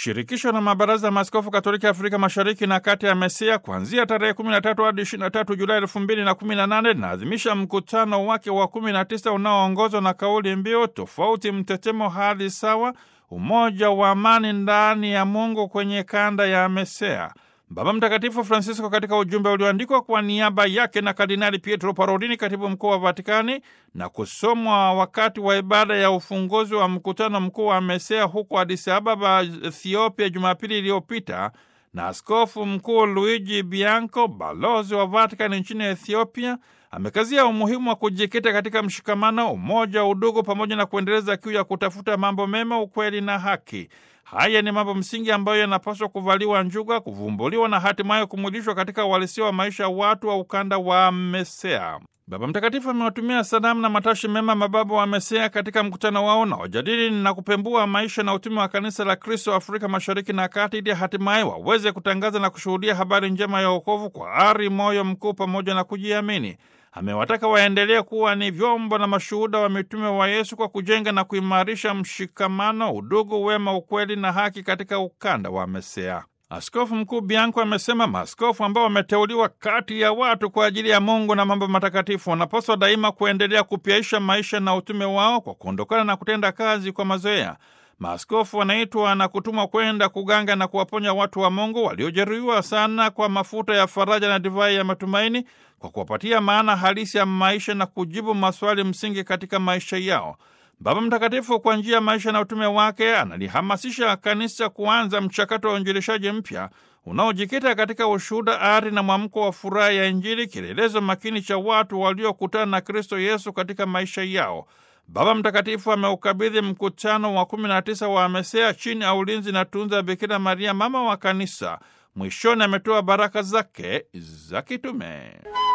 shirikisho la mabaraza ya maaskofu katoliki Afrika mashariki na kati ya MESEA kuanzia tarehe 13 hadi 23 Julai 2018 linaadhimisha mkutano wake wa 19 unaoongozwa na kauli mbiu tofauti, mtetemo, hali sawa, umoja wa amani ndani ya Mungu kwenye kanda ya MESEA. Baba Mtakatifu Francisco katika ujumbe ulioandikwa kwa niaba yake na Kardinali Pietro Parolini, katibu mkuu wa Vatikani, na kusomwa wakati wa ibada ya ufunguzi wa mkutano mkuu wa MESEA huko Addis Ababa, Ethiopia, Jumapili iliyopita na Askofu Mkuu Luigi Bianco, balozi wa Vatikani nchini Ethiopia, amekazia umuhimu wa kujikita katika mshikamano, umoja, udugu pamoja na kuendeleza kiu ya kutafuta mambo mema, ukweli na haki. Haya ni mambo msingi ambayo yanapaswa kuvaliwa njuga, kuvumbuliwa na hatimaye kumwilishwa katika uhalisia wa maisha ya watu wa ukanda wa MESEA. Baba Mtakatifu amewatumia salamu na matashi mema mababa wa MESEA katika mkutano wao na wajadili na kupembua maisha na utume wa kanisa la Kristo Afrika Mashariki na Kati, ili hatimaye waweze kutangaza na kushuhudia habari njema ya wokovu kwa ari, moyo mkuu pamoja na kujiamini. Amewataka waendelee kuwa ni vyombo na mashuhuda wa mitume wa Yesu kwa kujenga na kuimarisha mshikamano, udugu, wema, ukweli na haki katika ukanda wa MESEA. Askofu Mkuu Bianco amesema maaskofu ambao wameteuliwa kati ya watu kwa ajili ya Mungu na mambo matakatifu wanapaswa daima kuendelea kupyaisha maisha na utume wao kwa kuondokana na kutenda kazi kwa mazoea. Maaskofu wanaitwa na kutumwa kwenda kuganga na kuwaponya watu wa Mungu waliojeruhiwa sana kwa mafuta ya faraja na divai ya matumaini, kwa kuwapatia maana halisi ya maisha na kujibu maswali msingi katika maisha yao. Baba Mtakatifu kwa njia ya maisha na utume wake analihamasisha kanisa kuanza mchakato wa uinjilishaji mpya unaojikita katika ushuhuda, ari na mwamko wa furaha ya Injili, kielelezo makini cha watu waliokutana na Kristo Yesu katika maisha yao. Baba Mtakatifu ameukabidhi mkutano wa 19 wa MESEA chini ya ulinzi na tunza ya Bikira Maria, mama wa Kanisa. Mwishoni ametoa baraka zake za kitume.